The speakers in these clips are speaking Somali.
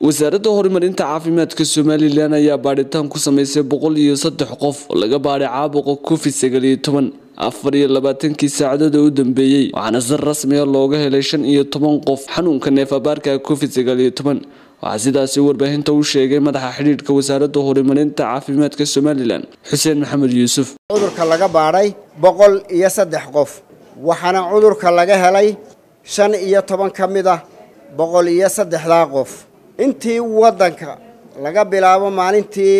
wasaaradda horumarinta caafimaadka somalilan ayaa baadhitaan ku sameysay boqol iyo saddex qof oo laga baadhay caabuqa covid sagaal iyo toban afar iyo labaatankii saacadood oo u dambeeyey waxaana si rasmiya looga helay shan iyo toban qof xanuunka neefabaarka covid sagaal iyo toban waxaa sidaasi warbaahinta u sheegay madaxa xidhiidhka wasaaradda horumarinta caafimaadka somalilan xuseen maxamed yuusuf cudurka laga baadhay boqol iyo saddex qof waxaana cudurka laga helay shan iyo toban ka mid ah boqol iyo saddexdaa qof intii waddanka laga bilaabo maalintii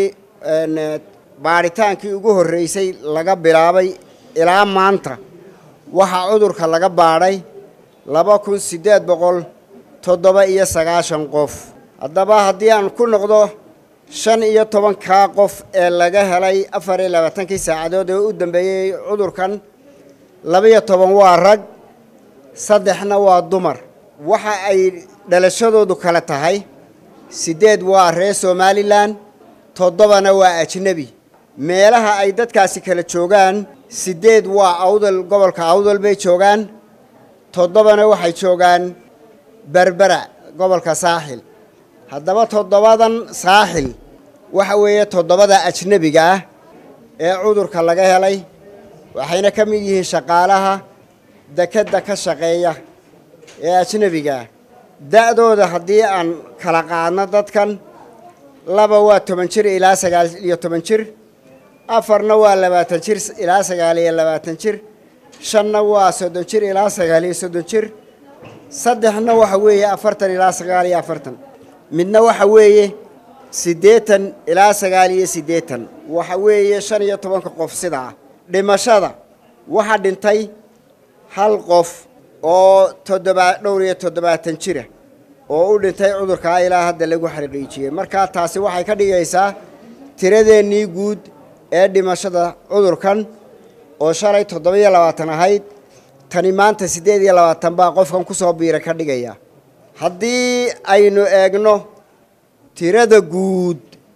baadhitaankii ugu horreysay laga bilaabay ilaa maanta waxaa cudurka laga baadhay laba kun siddeed boqol toddoba iyo sagaashan qof haddaba haddii aan ku noqdo shan iyo tobankaa qof ee laga helay afar iyo labaatankii saacadood ee u dambeeyey cudurkan labaiyo toban waa rag saddexna waa dumar waxa ay dhalashadoodu kale tahay siddeed waa reer somalilan toddobana waa ajnebi meelaha ay dadkaasi kala joogaan siddeed waa awdal gobolka awdal bay joogaan toddobana waxay joogaan berbera gobolka saaxil haddaba toddobadan saaxil waxa weeye toddobada ajnebiga ah ee cudurka laga helay waxayna ka mid yihiin shaqaalaha dekedda ka shaqeeya ee ajnebigaah da-dooda haddii aan kala qaadno dadkan laba waa toban jir ilaa sagaal iyo toban jir afarna waa labaatan jir ilaa sagaal iyo labaatan jir shanna waa soddon jir ilaa sagaal iyo soddon jir saddexna waxa weeye afartan ilaa sagaal iyo afartan midna waxa weeye siddeetan ilaa sagaal iyo siddeetan waxa weeye shan iyo tobanka qof sidaa dhimashada waxaa dhintay hal qof oo toddobaa dhowr iyo toddobaatan jira oo u dhintay cudurkaa ilaa hadda lagu xaqiijiyey markaa taasi waxay ka dhigaysaa tiradeennii guud ee dhimashada cudurkan oo shalay toddoba-iyo labaatan ahayd tani maanta siddeed iyo labaatan baa qofkan ku soo biira ka dhigaya haddii aynu eegno tirada guud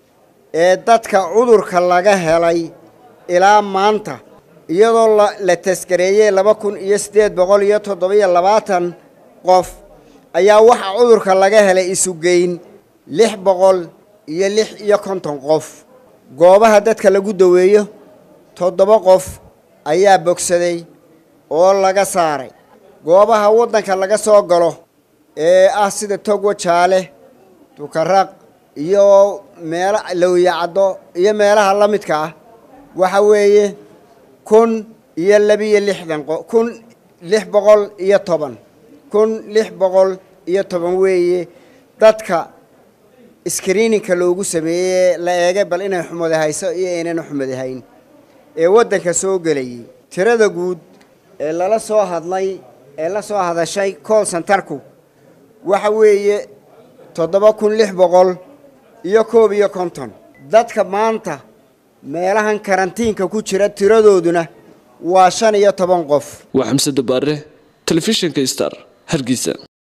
ee dadka cudurka laga helay ilaa maanta iyadoo la taskareeyey laba kun iyo siddeed boqol iyo toddoba-iyo labaatan qof ayaa waxaa cudurka laga helay isugeyn lix boqol iyo lix iyo konton qof goobaha dadka lagu daweeyo toddoba qof ayaa bogsaday oo laga saaray goobaha waddanka laga soo galo ee ah sida togwa jaale dukaraq iyo meelo lowyacaddo iyo meelaha la midka ah waxa weeye kun iyo labiyo lixdan kun lix boqol iyo toban kun lix boqol iyo toban weeye dadka screeningka loogu sameeyey la eegay bal inay xumada hayso iyo aynana xumada hayn ee waddanka soo gelayay tirada guud ee lala soo hadlay ee la soo hadashay cool santarku waxa weeye toddoba kun lix boqol iyo koob iyo konton dadka maanta meelahan karantiinka ku jira tiradooduna waa shan iyo toban qof waa xamse dabaare telefishinka star hargeysa